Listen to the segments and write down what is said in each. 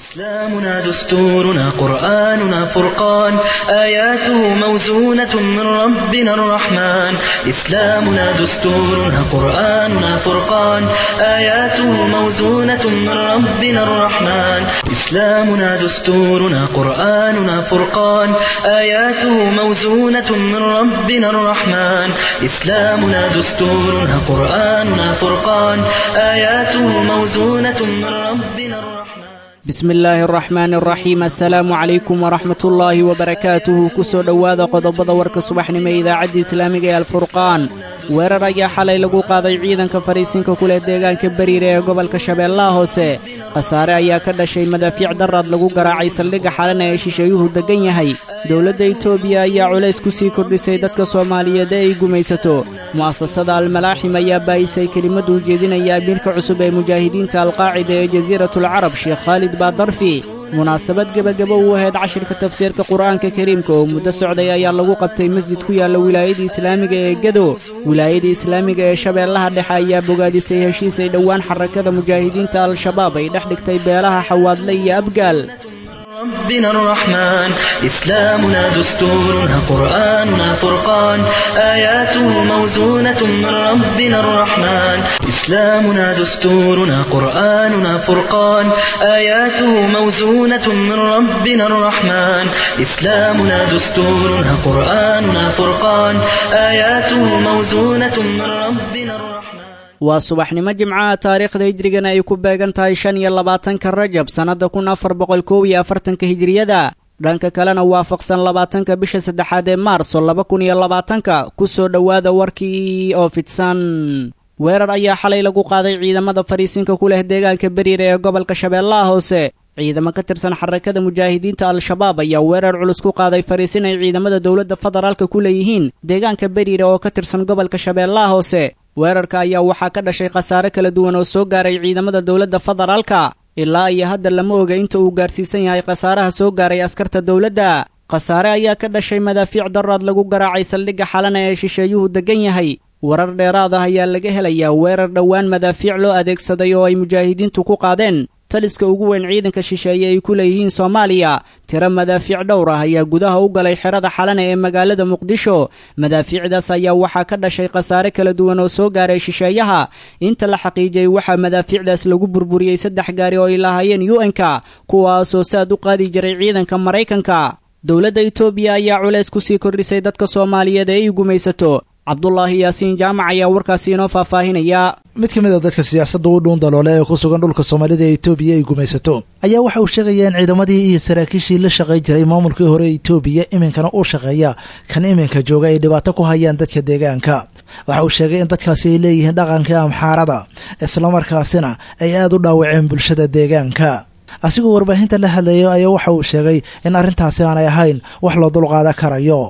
إسلامنا دستورنا قرآننا فرقان آياته موزونة من ربنا الرحمن إسلامنا دستورنا قرآننا فرقان آياته موزونة من ربنا الرحمن إسلامنا دستورنا قرآننا فرقان آياته موزونة من ربنا الرحمن إسلامنا دستورنا قرآننا فرقان آياته موزونة من ربنا الرحمن bismi illaahi araxmaan araxiim assalaamu calaykum waraxmat ullaahi wabarakaatuhu ku soo dhowaada qodobada warka subaxnimo ee idaacadda islaamiga ee alfurqaan weerar ayaa xalay lagu qaaday ciidanka fadhiisinka ku leh deegaanka beriire ee gobolka shabeellaha hoose khasaare ayaa ka dhashay madaafiic daraad lagu garaacay saldhigga xalana ee shisheeyuhu deggan yahay dowladda itoobiya ayaa culays ku sii kordhisay dadka soomaaliyeed ee ay gumaysato mu'asasada almalaaxim ayaa baayisay kelimaddu ujeedinaya amiirka cusub ee mujaahidiinta alqaacida ee jasiiratulcarab sheekh khaalid baadarfi munaasabad gebagabo u ahayd cashirka tafsiirka qur'aanka kariimka oo muddo socday ayaa lagu qabtay masjid ku yaalla wilaayada islaamiga ee gedo wilaayada islaamiga ee shabeellaha dhexe ayaa bogaadisay heshiis ay dhowaan xarakada mujaahidiinta al-shabaab ay dhex dhigtay beelaha xawaadle iyo abgaal ربنا الرحمن إسلامنا دستورنا قرآننا فرقان آياته موزونة من ربنا الرحمن إسلامنا دستورنا قرآننا فرقان آياته موزونة من ربنا الرحمن إسلامنا دستورنا قرآننا فرقان آياته موزونة من ربنا الرحمن waa subaxnimo jimcaha taariikhda hijrigana ay ku beegan tahay shan iyo labaatanka rajab sannadda kun afar boqol koob iyo afartanka hijriyada dhanka kalena waafaqsan labaatanka bisha saddexaad ee maarso laba kun iyo labaatanka ku soo dhowaada warkii oo fidsan weerar ayaa xalay lagu qaaday ciidamada fadhiisinka ku leh deegaanka beriire ee gobolka shabeellaha hoose ciidamo ka tirsan xarakada mujaahidiinta al-shabaab ayaa weerar culus ku qaaday fadhiisin ay ciidamada dowladda federaalka ku leeyihiin deegaanka beriire oo ka tirsan gobolka shabeellaha hoose weerarka ayaa waxaa ka dhashay khasaare kala duwan oo soo gaaray ciidamada dowladda federaalka ilaa iyo hadda lama oga inta uu gaarsiisan yahay khasaaraha soo gaaray askarta dowladda khasaare ayaa ka dhashay madaafiic daraad lagu garaacay saldhigga xalana ee shisheeyuhu deggan yahay warar dheeraad ah ayaa laga helayaa weerar dhowaan madaafiic loo adeegsaday oo ay mujaahidiintu ku qaadeen taliska ugu weyn ciidanka shisheeye ay ku leeyihiin soomaaliya tiro madaafiic dhowr ah ayaa gudaha u galay xerada xalana ee magaalada muqdisho madaafiicdaas ayaa waxaa ka dhashay khasaare kala duwan oo soo gaaray shisheeyaha inta la xaqiijiyey waxaa madaafiicdaas lagu burburiyey saddex gaari oo ay lahaayeen u-n-ka kuwaasoo saad u qaadi jiray ciidanka maraykanka dowladda itoobiya ayaa culays ku sii kordhisay dadka soomaaliyeed ee ay gumaysato cabdulaahi yaasiin jaamac ayaa warkaasi inoo faahfaahinaya mid ka mid a dadka siyaasadda u dhuun daloole ee ku sugan dhulka soomaalida ee itoobiya ay gumaysato ayaa waxa uu sheegaya in ciidamadii iyo saraakiishii la shaqay jiray maamulkii hore ee itoobiya iminkana uu shaqeeya kan iminka jooga ay dhibaato ku hayaan dadka deegaanka waxa uu sheegay in dadkaasi ay leeyihiin dhaqanka amxaarada islamarkaasina ay aada u dhaawaceen bulshada deegaanka asigoo warbaahinta la hadlayo ayaa waxa uu sheegay in arrintaasi aanay ahayn wax loo dulqaadan karayo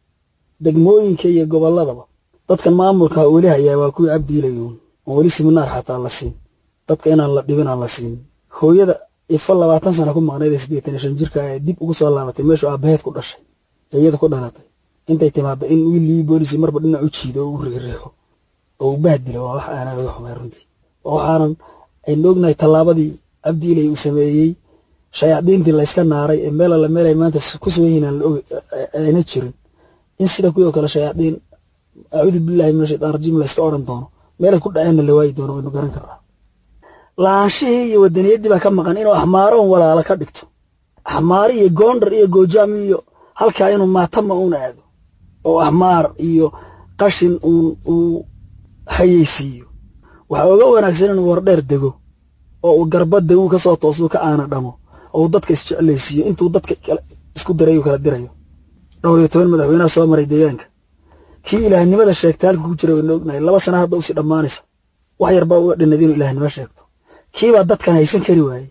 degmooyinka iyo gobolladaba dadkan maamulka weli hayaa waa kuwii cabdiilayuun oon weli siminaar xataa la siin dadka inaan la dhibin aan la siin hooyada ifo labaatan sana ku maqnayd ee siddeetan iyo shan jirka ee dib ugu soo laabatay meeshuu aabbaheed ku dhashay ee iyada ku dhalatay intay timaadda in wiilii boolisi marba dhinac u jiido oo u reereexo oo u bahdilo waa wax aanaad uga xumay runtii oo waxaanan aynu ognahay tallaabadii cabdiilay uu sameeyey shayaadiintii layska naaray ee meel alla meel ay maanta ku sugan yihiin aan la og ayna jirin in sida kuwii oo kale shayaadiin acuudu billahi min ashaytaan rajiim layska odhan doono meelay ku dhaceenna la waayi doono waynu garan karnaa laanshihii iyo wadaniyaddii baa ka maqan inuu axmaaro un walaala ka dhigto axmaari iyo goondar iyo goojaam iyo halkaa inuu maatama uun aado oo axmaar iyo qashin uun uu hayeysiiyo waxaa oga wanaagsan inuu wardheer dego oo uu garbadda uu ka soo toosuu ka aana dhamo oo uu dadka isjeclaysiiyo intuu dadka isku dirayu kala dirayo dhowr iyo toban madaxweynaha soo maray deegaanka kii ilaahnimada sheegta halka ku jira waynu ognahay laba sana hadda usii dhammaanaysa wax yarbaa uga dhinad inuu ilaahnimo sheegto kiibaa dadkan haysan kari waaye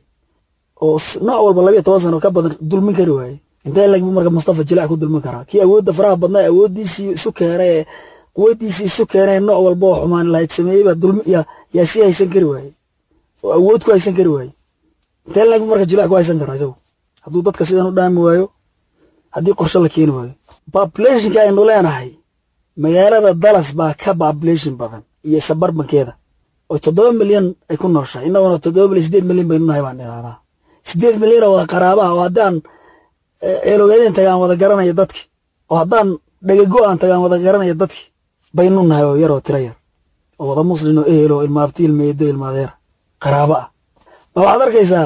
oo nooc walba labiyo toban sano ka badan dulmin kari waaye intee lagbu marka mustafa jilac ku dulmin karaa kii awoodda faraha badnaa awooddiisii isu keenay ee quwadiisii isu keenay nooc walba oo xumaan lahayd sameeyey baa dulmi yaa sii haysan kari waaye oo awood ku haysan kari waaye intee lagbu marka jilac ku haysan karaa isagu hadduu dadka sidan u dhaami waayo haddii qorshe la keeni waayo populationka aynu leenahay magaalada dallas baa ka population badan iyo sabarbankeeda oo toddoba milyan ay ku nooshahay innaguna toddoba milyan sideed milyan baynu nahay baan idhahdaa siddeed milyan oo wada qaraabaha oo haddaan ceeloogaadeen tagaan wada garanaya dadki oo haddaan dhagago-aan tagaan wada garanaya dadki baynu nahay oo yaroo tira yar oo wada muslin oo ehel oo ilmaabti ilmeedo ilmaadeera qaraabo ah ma waxaad arkaysaa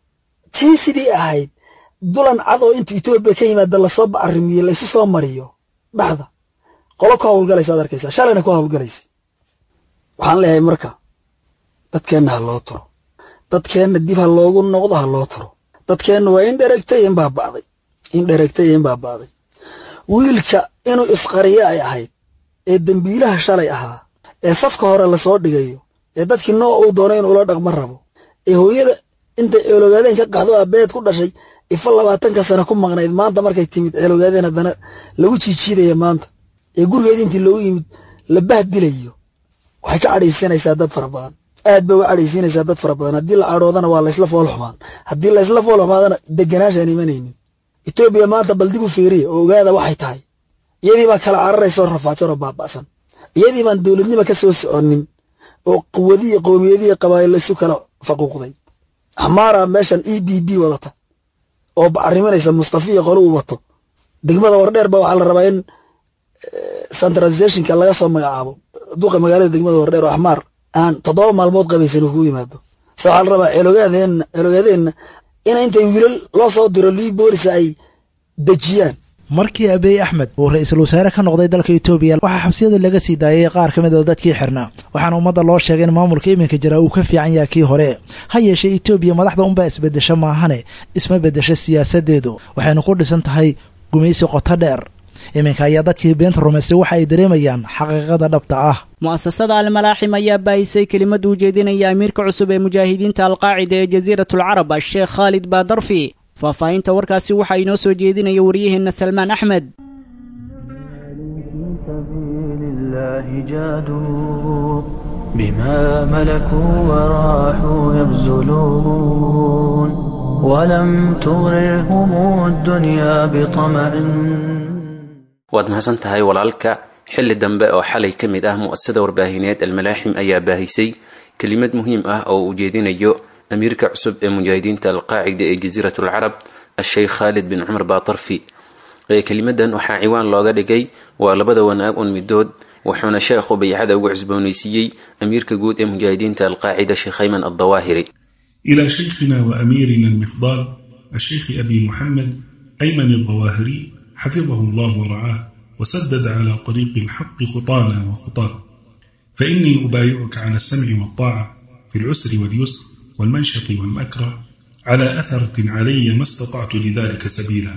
tii sidii ahayd dulan cad oo inta etoobiya ka yimaada lasoo bacarimiye laysu soo mariyo dhaxda qolo ku hawlgalaysa ad arkaysaa shalayna ku hawlgalaysa waxaan leeyahay marka dadkeenna ha loo turo dadkeenna dib ha loogu noqdo ha loo turo dadkeenna waa in dheregtay in baaba'day in dheregtay in baaba'day wiilka inuu isqariyo ay ahayd ee dembiilaha shalay ahaa ee safka hore lasoo dhigayo ee dadkii nooc uu doono inuu ula dhaqma rabo ee hooyada intay ceeloogaadeen ka qaxdo abeed ku dhashay ifa labaatanka sano ku maqnayd maanta markay timid ceeloogaadeen haddana lagu jiijiidaya maanta ee gurigeedii intii loogu yimid la bahdilayo waxay ka cadhaysiinaysaa dad fara badan aad bay uga cadhaysiinaysaa dad fara badan haddii la cadhoodana waa laysla fool xumaan haddii laysla fool xumaadana deganaashaan imanaynin etoobiya maanta bal dib u fiiriya oo ogaada waxay tahay iyadii baa kala cararaysoo rafaadsan oo baaba'san iyadii baan dowladnima ka soo soconin oo quwadiyo qowmiyadiyo qabaa'il isu kala faquuqday xamaara meeshan e b b wadata oo bacariminaysa mustafiya qolo uu wato degmada wardheer ba waxaa la rabaa in centralizationka laga soo magacaabo duqa magaalada degmada wardheer oo axmaar aan toddoba maalmood qabaysan uu ku yimaado se waxaa la rabaa ceelogaadeena ceelogaadeena in intay wiilal loo soo diro lii boolisa ay dejiyaan markii abiy axmed uu ra-iisul wasaare ka noqday dalka etoobiya waxaa xabsiyada laga sii daayay qaar ka mid a dadkii xirnaa waxaana ummadda loo sheegay in maamulka iminka jira uu ka fiican yaha kii hore ha yeeshee etoobiya madaxda unbaa isbedesho maahane isma bedesho siyaasadeedu waxayna ku dhisan tahay gumaysi qoto dheer iminka ayaa dadkii beenta rumaystay waxa ay dareemayaan xaqiiqada dhabta ah mu'asasada almalaaxim ayaa baahisay kelimad uu jeedinaya amiirka cusub ee mujaahidiinta alqaacida ee jasiiratulcarab sheekh khaalid baadarfi faahfaahinta warkaasi waxaa inoo soo jeedinaya waryaheenna salmaan axmed بما ملكوا وراحوا يبذلون ولم تغررهم الدنيا بطمع waad mahadsan tahay walaalka xilli dambe oo xalay ka mid ah mu'asasada warbaahineed almalaaxim ayaa baahisay kelimad muhiim ah oo uu jeedinayo amiirka cusub ee mujaahidiinta alqaacida ee jasiirat alcarab asheykh khaalid bin cumar baatarfi kelimadan waxaa ciwaan looga dhigay waa labada wanaag un midood wuxuuna sheekhu baycada ugu cusboonaysiiyey amiirka guud ee mujaahidiinta alqaacida sheekh ayman addawaahiri إلى شيخنا وأميرنا المفضال الشيخ أبي محمد أيمن الظواهري حفظه الله ورعاه وسدد على طريق الحق خطانا وخطاه فإني أبايعك على السمع والطاعة في العسر واليسر والمنشط والمكره على أثرة علي ما استطعت لذلك سبيلا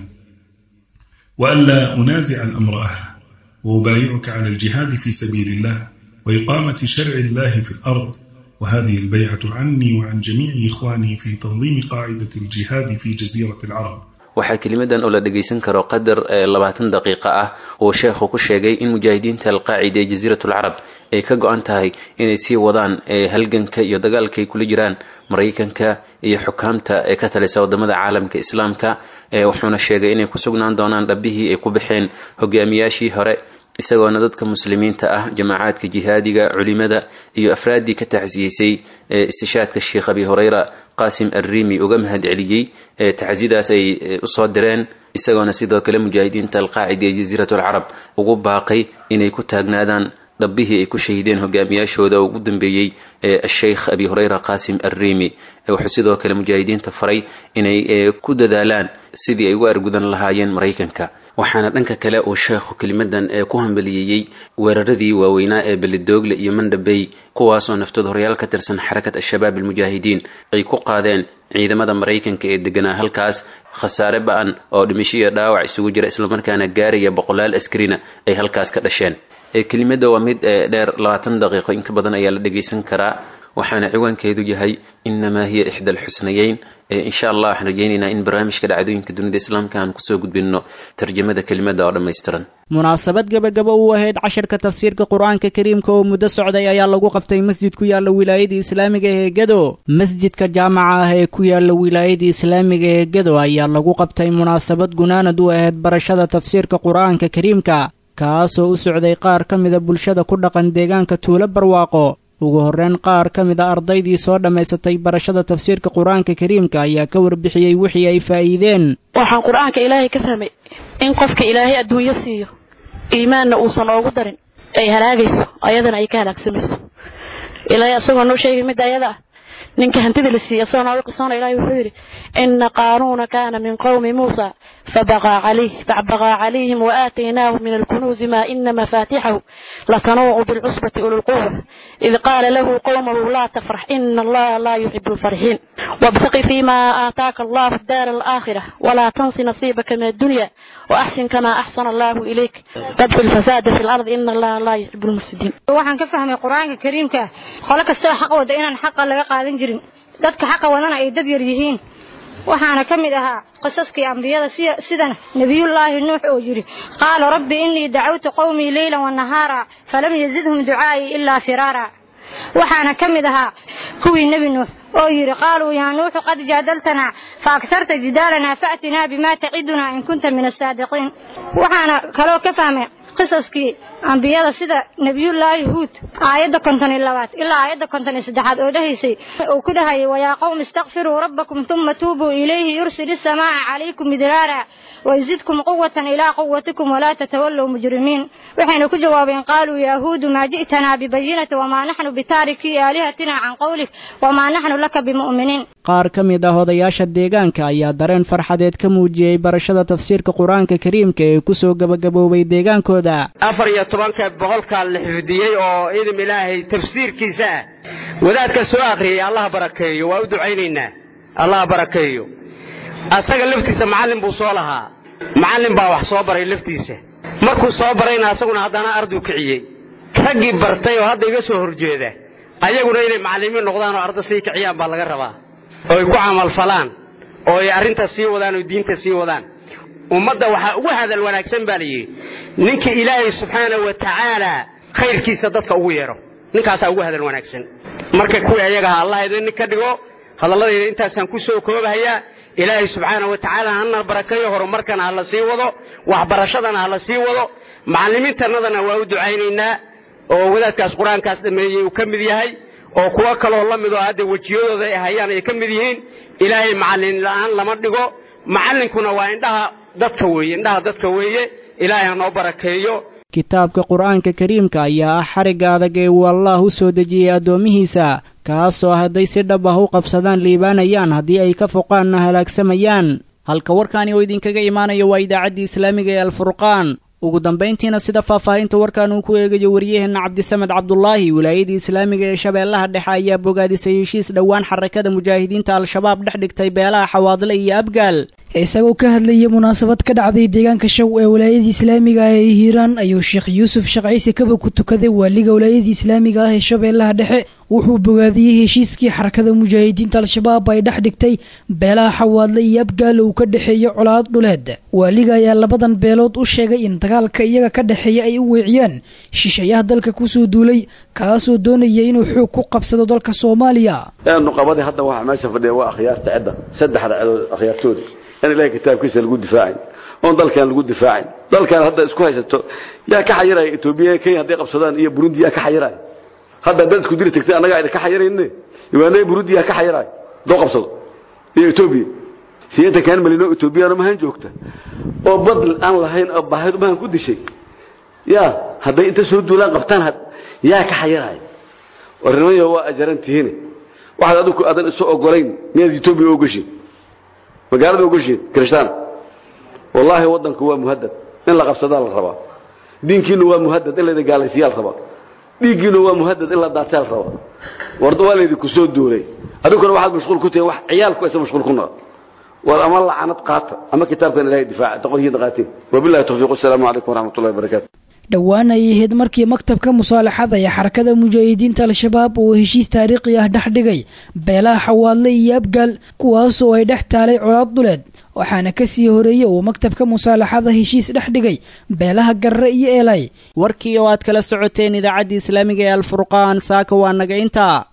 وألا أنازع الأمر أهله وأبايعك على الجهاد في سبيل الله وإقامة شرع الله في الأرض وهذه البيعة عني وعن جميع إخواني في تنظيم قاعدة الجهاد في جزيرة العرب waxaa kelimadan oo la dhagaysan karo qadar labaatan daqiiqa ah uu sheekhu ku sheegay in mujaahidiinta alqaacida ee jasiiratulcarab ay ka go-an tahay inay sii wadaan halganka iyo dagaalka ay kula jiraan maraykanka iyo xukaamta ee ka talisa wadamada caalamka islaamka wuxuuna sheegay inay ku sugnaan doonaan dhabbihii ay ku baxeen hogaamiyaashii hore isagoona dadka muslimiinta ah jamaacaadka jihaadiga culimada iyo afraaddii ka taxsiyeysay istishaadka sheekh abi hureyra qaasim arriimi uga mahad celiyey tacsidaas ay usoo direen isagoona sidoo kale mujaahidiinta alqaacida ee jasiiratulcarab ugu baaqay inay ku taagnaadaan dhabbihii ay ku shahiideen hogaamiyaashooda ugu dambeeyey asheykh abi hureyra qaasim arriimi wuxuu sidoo kale mujaahidiinta faray inay ku dadaalaan sidii ay uga argudan lahaayeen maraykanka waxaana dhanka kale uu sheekhu kelimadan ee ku hambaliyeeyey weeraradii waaweynaa ee belidoogle iyo mandhabey kuwaasoo naftood horyaal ka tirsan xarakat al-shabaab almujaahidiin ay ku qaadeen ciidamada maraykanka ee deganaa halkaas khasaare ba-an oo dhimisho iyo dhaawac isugu jira islamarkaana gaaraya boqolaal askarina ay halkaas ka dhasheen kelimada waa mid dheer labaatan daqiiqo inka badan ayaa la dhagaysan karaa waxaana ciwaankeedu yahay inamaa hiya ixda alxusnayeyn insha allah waxaan rajeynaynaa in barnaamijka dhacdooyinka dunida islaamka aan kusoo gudbinno tarjamada kelimada oo dhammaystiran munaasabad gebagaba u ahayd casharka tafsiirka qur-aanka kariimka oo muddo socday ayaa lagu qabtay masjid ku yaalla wilaayada islaamiga ee gedo masjidka jaamaca ah ee ku yaalla wilaayada islaamiga ee gedo ayaa lagu qabtay munaasabad gunaanad u ahayd barashada tafsiirka qur-aanka kariimka kaasoo u socday qaar ka mida bulshada ku dhaqan deegaanka tuulo barwaaqo ugu horreyn qaar ka mid a ardaydii soo dhammaysatay barashada tafsiirka qur-aanka kariimka ayaa ka warbixiyey wixii ay faa'iideen waxaan qur-aanka ilaahay ka fahmay in qofka ilaahay adduunyo siiyo iimaanna uusan oogu darin ay halaagayso ayadana ay ka halaagsamayso ilaahay asagoo noo sheegay midda ayada ah ninka hantida la siiyey asagoo nooga qisoona ilahay wuxuu yidhi ina qaanuuna kaana min qowmi muusa fabaqaa calayh facbaqaa calayhim waaataynaahu min alkunuuzi maa ina mafaatixahu latanuucu bilcusbati ulilquwa id qaala lahu qowmahu laa tafrax ina allaha laa yuxibu lfarxiin wabtaqi fiima aataaka allahu daara alaakhira walaa tansi nasiibaka min addunya waaxsin kamaa axsana allahu ilayk tabxu lfasaada fi lardi ina allaha laa yuxibu lmufsidiin waxaan ka fahmay qur-aanka kariimka ah qolo kastoo xaq wada inaan xaqa laga qaadan jirin dadka xaqa wadana ay dad yar yihiin waxaana ka mid ahaa qisaskii ambiyada sida nebiyullaahi nuux oo yidhi qaala rabbi innii dacawtu qowmii leylan wanahaara falam yazidhum ducaa'ii ilaa firaara waxaana ka mid ahaa kuwii nebi nuux oo yidhi qaaluu yaa nuuxu qad jaadaltanaa fa agsarta jidaalanaa fa'tinaa bimaa tacidunaa in kunta min asaadiqiin waxaana kaloo ka fahmay qisaskii ambiyada sida nebiyullaahi huud aayadda konton iyo labaad ilaa aayadda konton iyo saddexaad oo dhahaysay uu ku dhahayay wayaa qowm istakfiruu rabbakum tuma tuubuu ilayhi yursil isamaa'a calaykum midraara wayzidkum quwatan ilaa quwatikum walaa tatawallow mujrimiin waxayna ku jawaabeen qaaluu yaa huudu maa ji'tanaa bibayinati wamaa naxnu bitaarikii aalihatina can qowlik wamaa naxnu laka bimu'miniin qaar ka mid ah odayaasha deegaanka ayaa dareen farxadeed ka muujiyey barashada tafsiirka qur-aanka kariimka ee ku soo gebagaboobay deegaankooda afar iyo tobanka boqolkaa la xifdiyey oo idam ilaahay tafsiirkiisa ah wadaadka soo akhriyey allaha barakeeyo waa u ducaynaynaa allaha barakeeyo asaga laftiisa macallin buu soo lahaa macallin baa wax soo baray laftiisa markuu soo barayna asaguna haddana arduu kiciyey raggii bartay oo hadda iga soo horjeeda ayaguna inay macallimiin noqdaan oo arda sii kiciyaan baa laga rabaa oo ay ku camalfalaan oo ay arrinta sii wadaan oo diinta sii wadaan ummadda waxaa ugu hadal wanaagsan baa layidhi ninka ilaahay subxaana wa tacaala khayrkiisa dadka ugu yeedho ninkaasaa ugu hadal wanaagsan marka kuwii ayagaha allah idin ka dhigo hadalladayda intaasaan ku soo koobahayaa ilaahay subxaana wa tacaala hana barakeeyo horumarkana ha la sii wado waxbarashadana ha la sii wado macallimiintannadana waa u ducaynaynaa oo wadaadkaas qur-aankaas dhammeeyey uu ka mid yahay oo kuwo kaloo la midoo hadda wejiyadooda ay hayaan ay ka mid yihiin ilaahay macallin la'aan lama dhigo macallinkuna waa indhaha dadka weeye indhaha dadka weeye ilaahay ha noo barakeeyo kitaabka qur-aanka kariimka ayaa ah xarigga adag ee uu allaah u soo dejiyey addoomihiisa kaasoo hadday si dhab ah u qabsadaan liibaanayaan haddii ay ka foqaanna halaagsamayaan halka warkaani oo idinkaga imaanayo waa idaacaddii islaamiga ee alfurqaan ugu dambayntiina sida faahfaahinta warkan uu ku eegayo wariyaheenna cabdisamed cabdulaahi wilaayadii islaamiga ee shabeellaha dhexe ayaa bogaadisay heshiis dhowaan xarakada mujaahidiinta al-shabaab dhex dhigtay beelaha xawaadle iyo abgaal isagoo ka hadlayay munaasabad ka dhacday deegaanka shaw ee walaayadii islaamiga ah ee hiiraan ayuu sheekh yuusuf sheekh ciise kaba ku tukaday waaliga walaayadii islaamiga ah ee shabeellaha dhexe wuxuu bogaadiyey heshiiskii xarakada mujaahidiinta al-shabaab ay dhex dhigtay beelaha xawaadle iyo abgaal uu ka dhexeeyo colaad dhuleed waaliga ayaa labadan beelood u sheegay in dagaalka iyaga ka dhexeeya ay u weeciyaan shisheeyaha dalka kusoo duulay kaasoo doonaya inuu xoog ku qabsado dalka soomaaliya nuqabadii hadda waxaa meesha fadhiya waa akhyaarta cidda saddexda cidood akhyaartooda in ilahay kitaabkiisa lagu difaacin oon dalkan lagu difaacin dalkan hadda isku haysato yaa ka xayiraya etoobiya kenya hadday qabsadaan iyo burundi yaa ka xayiraya hadda haddaad isku diri tagtay annagaa idin ka xayirayne uganda burundi yaa ka xayiraya doo qabsado iyo etoobiya sideetan kaan malino etoobiyana mahan joogta oo bad aan lahayn oo baahid mahan ku dishay ya hadday inta soo duulaan qabtaan yaa ka xayiraya warnimaya waa ajaran tihiine waxaad adigu aadan isu ogolayn miyaad etoobiya ogashin magaalada ogashin kirishtaan wallaahi waddanku waa muhadad in la qabsadaa la rabaa diinkiinu waa muhadad in layda gaalaysiyaa la rabaa dhiiggiinu waa muhadad in la daadsaa la rabaa warda waa laydinku soo duulay adiguna waxaad mashquul ku tihiin wax ciyaalku aysan mashquul ku noqon war ama lacanad qaata ama kitaabkan ilahay difaaca taqoryihiin qaateen wabillahi tawfiiq assalaamu calaykum waraxmatullahi wabarakaatu dhowaan ay ahayd markii maktabka musaalaxada ee xarakada mujaahidiinta al-shabaab uu heshiis taariikhi ah dhex dhigay beelaha xawaadle iyo abgaal kuwaasoo ay dhex taalay colaad duleed waxaana kasii horeeyey uu maktabka musaalaxada heshiis dhex dhigay beelaha garre iyo eelay warkii oo aad kala socoteen idaacaddii islaamiga ee alfurqaan saaka waa naga intaa